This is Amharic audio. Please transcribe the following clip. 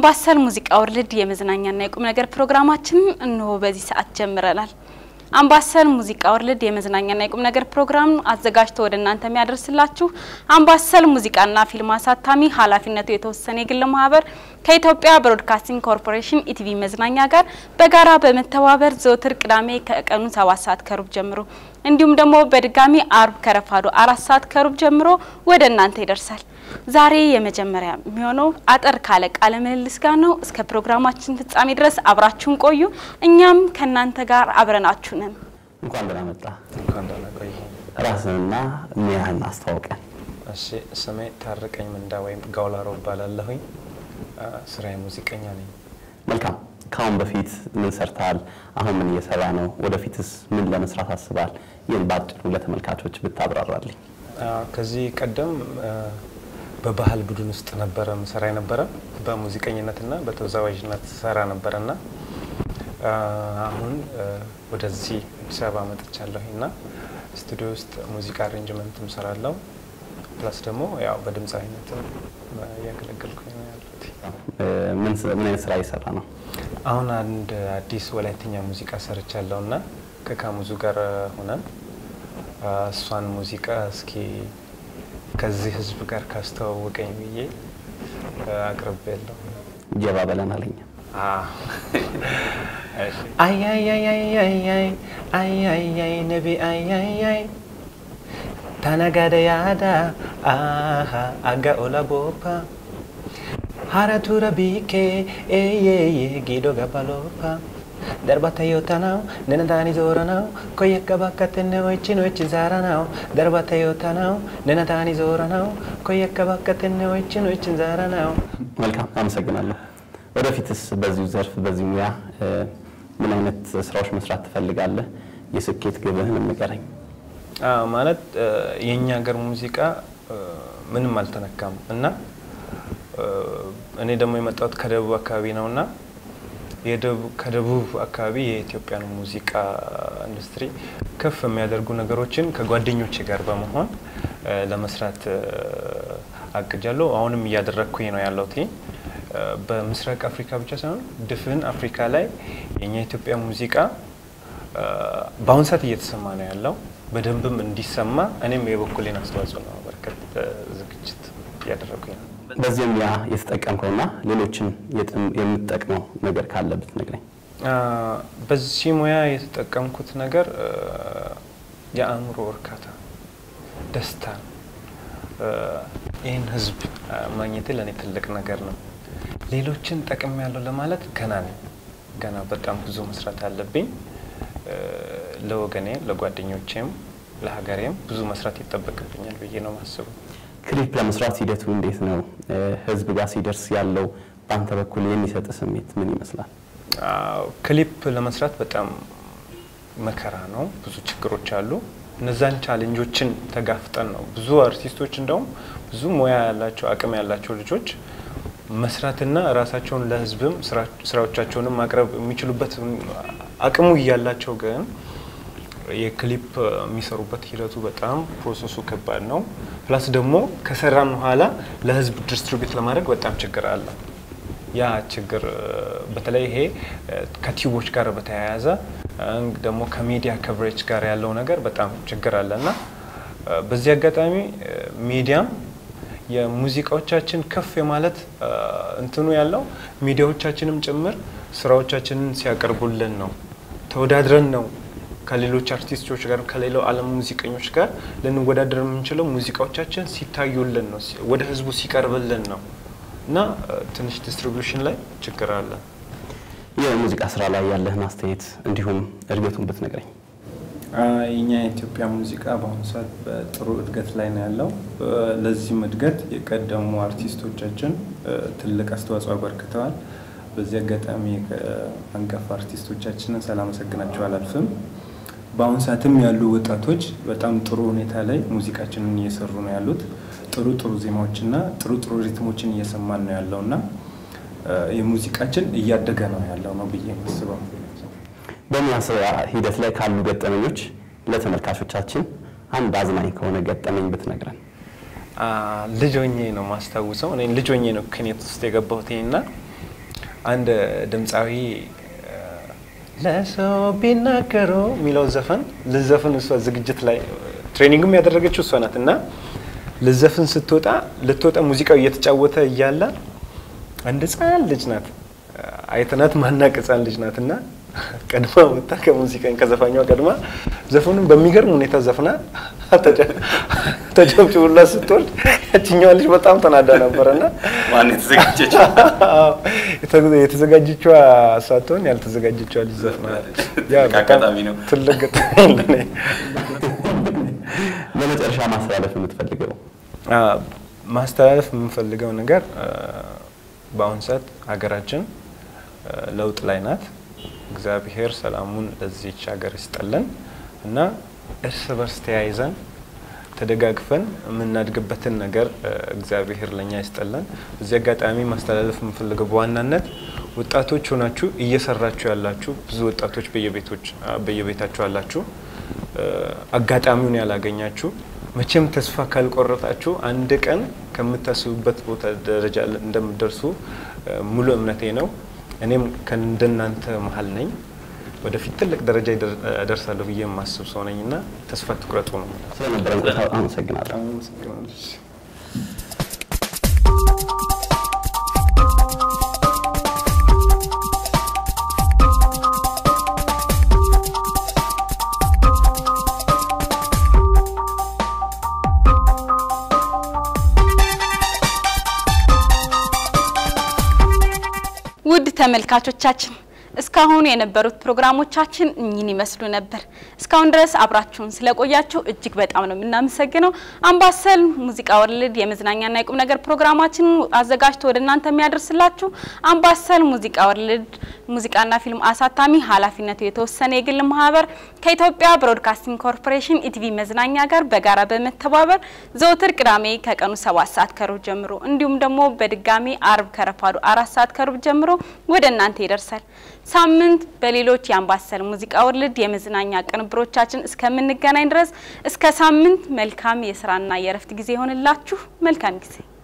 አምባሰል ሙዚቃ ወርልድ የመዝናኛና የቁም ነገር ፕሮግራማችን እንሆ በዚህ ሰዓት ጀምረናል። አምባሰል ሙዚቃ ወርልድ የመዝናኛና የቁም ነገር ፕሮግራም አዘጋጅቶ ወደ እናንተ የሚያደርስላችሁ አምባሰል ሙዚቃና ፊልም አሳታሚ ኃላፊነቱ የተወሰነ የግል ማህበር ከኢትዮጵያ ብሮድካስቲንግ ኮርፖሬሽን ኢቲቪ መዝናኛ ጋር በጋራ በመተባበር ዘወትር ቅዳሜ ከቀኑ ሰባት ሰዓት ከሩብ ጀምሮ እንዲሁም ደግሞ በድጋሚ አርብ ከረፋዶ አራት ሰዓት ከሩብ ጀምሮ ወደ እናንተ ይደርሳል። ዛሬ የመጀመሪያ የሚሆነው አጠር ካለ ቃለ ምልልስ ጋር ነው። እስከ ፕሮግራማችን ፍጻሜ ድረስ አብራችሁን ቆዩ። እኛም ከእናንተ ጋር አብረናችሁ ነን። እንኳን ደህና መጣ። እንኳን ደህና ቆይ። ራስንና ሙያህን አስተዋውቀን። እሺ ስሜ ታርቀኝ ምንዳ ወይም ጋውላሮ እባላለሁኝ። ስራዬ ሙዚቀኛ ነኝ። መልካም። ከአሁን በፊት ምን ሰርተሃል? አሁን ምን እየሰራ ነው? ወደፊትስ ምን ለመስራት አስበሃል? ይህን በአጭሩ ለተመልካቾች ብታብራራልኝ። ከዚህ ቀደም በባህል ቡድን ውስጥ ነበረ ምሰራ የነበረ በሙዚቀኝነትና በተወዛዋዥነት ሰራ ነበረና አሁን ወደዚህ አዲስ አበባ መጥቻለሁኝ እና ስቱዲዮ ውስጥ ሙዚቃ አሬንጅመንትም ሰራለሁ ፕላስ ደግሞ ያው በድምፃዊነትም እያገለገልኩኝ ነው ያሉት። ምን አይነት ስራ እየሰራ ነው? አሁን አንድ አዲስ ወላይትኛ ሙዚቃ ሰርቻለሁ እና ከካሙዙ ጋር ሆነን እሷን ሙዚቃ እስኪ ከዚህ ህዝብ ጋር ካስተዋወቀኝ ብዬ አቅርቤያለሁ። ጀባ በለን አለኝ። አያያያያያይ አያያይ ነቢ አያያይ ታናጋደ ያዳ አሃ አጋ ኦላ ቦፓ ሀረቱረ ቢኬ ኤየየ ጊዶ ገባሎፓ ደርባታ ዮታናው ነነታኒ ዞረናው ኮየከ ባከትነ ኦይችን ኦይችን ዛራናው ደርባታ ዮታናው ነነታኒ ዞረናው ኮየከ ባከትነ ኦይችን ኦይችን ዛራናው። መልካም አመሰግናለሁ። ወደፊትስ በዚሁ ዘርፍ በዚህ ሙያ ምን አይነት ስራዎች መስራት ትፈልጋለህ? የስኬት ግብህን ንገረኝ። ማለት የእኛ ሀገር ሙዚቃ ምንም አልተነካም እና እኔ ደግሞ የመጣሁት ከደቡብ አካባቢ ነው እና ከደቡብ አካባቢ የኢትዮጵያን ሙዚቃ ኢንዱስትሪ ከፍ የሚያደርጉ ነገሮችን ከጓደኞቼ ጋር በመሆን ለመስራት አቅጃለሁ። አሁንም እያደረግኩኝ ነው ያለሁት። በምስራቅ አፍሪካ ብቻ ሳይሆን ድፍን አፍሪካ ላይ የኛ ኢትዮጵያ ሙዚቃ በአሁኑ ሰዓት እየተሰማ ነው ያለው። በደንብም እንዲሰማ እኔም የበኩሌን አስተዋጽኦ ነው በርከት ዝግጅት እያደረጉኝ ነው። በዚህ ሙያ የተጠቀምከውና ሌሎችን የምትጠቅመው ነገር ካለ ብትነግረኝ። በዚህ ሙያ የተጠቀምኩት ነገር የአእምሮ እርካታ፣ ደስታ ነው። ይህን ህዝብ ማግኘት ለእኔ ትልቅ ነገር ነው። ሌሎችን ጠቅም ያለው ለማለት ገና ነኝ። ገና በጣም ብዙ መስራት አለብኝ። ለወገኔ፣ ለጓደኞቼም፣ ለሀገሬም ብዙ መስራት ይጠበቅብኛል ብዬ ነው ማስቡ። ክሊፕ ለመስራት ሂደቱ እንዴት ነው? ህዝብ ጋር ሲደርስ ያለው በአንተ በኩል የሚሰጥ ስሜት ምን ይመስላል? ክሊፕ ለመስራት በጣም መከራ ነው። ብዙ ችግሮች አሉ። እነዛን ቻሌንጆችን ተጋፍጠን ነው ብዙ አርቲስቶች እንደውም ብዙ ሙያ ያላቸው አቅም ያላቸው ልጆች መስራትና ራሳቸውን ለህዝብም ስራዎቻቸውንም ማቅረብ የሚችሉበት አቅሙ እያላቸው ግን የክሊፕ የሚሰሩበት ሂደቱ በጣም ፕሮሰሱ ከባድ ነው። ፕላስ ደግሞ ከሰራን በኋላ ለህዝብ ዲስትሪቢዩት ለማድረግ በጣም ችግር አለ። ያ ችግር በተለይ ይሄ ከቲዩቦች ጋር በተያያዘ ደግሞ ከሚዲያ ከቨሬጅ ጋር ያለው ነገር በጣም ችግር አለ እና በዚህ አጋጣሚ ሚዲያም የሙዚቃዎቻችን ከፍ የማለት እንትኑ ያለው ሚዲያዎቻችንም ጭምር ስራዎቻችንን ሲያቀርቡልን ነው። ተወዳድረን ነው ከሌሎች አርቲስቶች ጋር ከሌላው ዓለም ሙዚቀኞች ጋር ልንወዳደር የምንችለው ሙዚቃዎቻችን ሲታዩልን ነው፣ ወደ ህዝቡ ሲቀርብልን ነው እና ትንሽ ዲስትሪቢዩሽን ላይ ችግር አለ። የሙዚቃ ስራ ላይ ያለህን አስተያየት እንዲሁም እድገቱን ብትነግረኝ። የኛ የኢትዮጵያ ሙዚቃ በአሁኑ ሰዓት በጥሩ እድገት ላይ ነው ያለው። ለዚህም እድገት የቀደሙ አርቲስቶቻችን ትልቅ አስተዋጽኦ አበርክተዋል። በዚህ አጋጣሚ አንጋፋ አርቲስቶቻችንን ሳላመሰግናቸው አላልፍም። በአሁኑ ሰዓትም ያሉ ወጣቶች በጣም ጥሩ ሁኔታ ላይ ሙዚቃችንን እየሰሩ ነው ያሉት። ጥሩ ጥሩ ዜማዎችና ጥሩ ጥሩ ሪትሞችን እየሰማን ነው ያለው እና የሙዚቃችን እያደገ ነው ያለው ነው ብዬ የማስበው። በሙያ ስራ ሂደት ላይ ካሉ ገጠመኞች ለተመልካቾቻችን አንድ አዝናኝ ከሆነ ገጠመኝ ብትነግረን። ልጅ ሆኜ ነው ማስታውሰው። እኔ ልጅ ሆኜ ነው ክኔት ውስጥ የገባሁት እና አንድ ድምፃዊ ለሰው ቢናገሩ የሚለውን ዘፈን ልዘፍን እሷ ዝግጅት ላይ ትሬኒንግም ያደረገችው እሷ ናት እና ልዘፍን ስትወጣ ልትወጣ ሙዚቃው እየተጫወተ እያለ አንድ ህፃን ልጅ ናት አይተናት ማናቅ ህፃን ልጅ ናት እና ቀድማ ወጣ ከሙዚቃን ከዘፋኛዋ ቀድማ ዘፈኑን በሚገርም ሁኔታ ዘፍና ተጨብጭቡላ ስትወርድ ያችኛዋ ልጅ በጣም ተናዳ ነበረ እና ማን የተዘጋጀችው? የተዘጋጀችዋ ሳትሆን ያልተዘጋጀችዋ ልጅ ዘፍና ያ በጣም አጋጣሚ ነው። ትልቅ ገጠመኝ ለኔ። በመጨረሻ ማስተላለፍ የምትፈልገው አ፣ ማስተላለፍ የምንፈልገው ነገር አ፣ በአሁን ሰዓት ሀገራችን አ፣ ለውጥ ላይ ናት። እግዚአብሔር ሰላሙን ለዚች ሀገር ይስጠልን እና እርስ በርስ ተያይዘን ተደጋግፈን የምናድግበትን ነገር አ፣ እግዚአብሔር ለእኛ ይስጠልን። እዚህ አጋጣሚ ማስተላለፍ የምንፈልገው በዋናነት ወጣቶች ሆናችሁ እየሰራችሁ ያላችሁ ብዙ ወጣቶች በየቤቶች አ፣ በየቤታችሁ አላችሁ አ፣ አጋጣሚውን ያላገኛችሁ መቼም ተስፋ ካልቆረጣችሁ አንድ ቀን ከምታስቡበት ቦታ ደረጃ እንደምትደርሱ አ፣ ሙሉ እምነቴ ነው። እኔም ከእንደናንተ መሀል ነኝ። ወደፊት ትልቅ ደረጃ ይደር- እደርሳለሁ ብዬ የማስብ ሰው ነኝ እና ተስፋ ትቁረጡ ነው። ስለነበረን ቆይታ አመሰግናለሁ። አመሰግናለሁ። ውድ ተመልካቾቻችን እስካሁን የነበሩት ፕሮግራሞቻችን እኚህን ይመስሉ ነበር። እስካሁን ድረስ አብራችሁን ስለቆያችሁ እጅግ በጣም ነው የምናመሰግነው። አምባሰል ሙዚቃ ወርልድ የመዝናኛና የቁም ነገር ፕሮግራማችን አዘጋጅቶ ወደ እናንተ የሚያደርስላችሁ አምባሰል ሙዚቃ ወርልድ ሙዚቃና ፊልም አሳታሚ ኃላፊነቱ የተወሰነ የግል ማህበር ከኢትዮጵያ ብሮድካስቲንግ ኮርፖሬሽን ኢቲቪ መዝናኛ ጋር በጋራ በመተባበር ዘወትር ቅዳሜ ከቀኑ ሰባት ሰዓት ከሩብ ጀምሮ እንዲሁም ደግሞ በድጋሚ አርብ ከረፋዱ አራት ሰዓት ከሩብ ጀምሮ ወደ እናንተ ይደርሳል። ሳምንት በሌሎች የአምባሰል ሙዚቃ ወርልድ የመዝናኛ ቅንብሮቻችን እስከምንገናኝ ድረስ እስከ ሳምንት መልካም የስራና የእረፍት ጊዜ ይሆንላችሁ። መልካም ጊዜ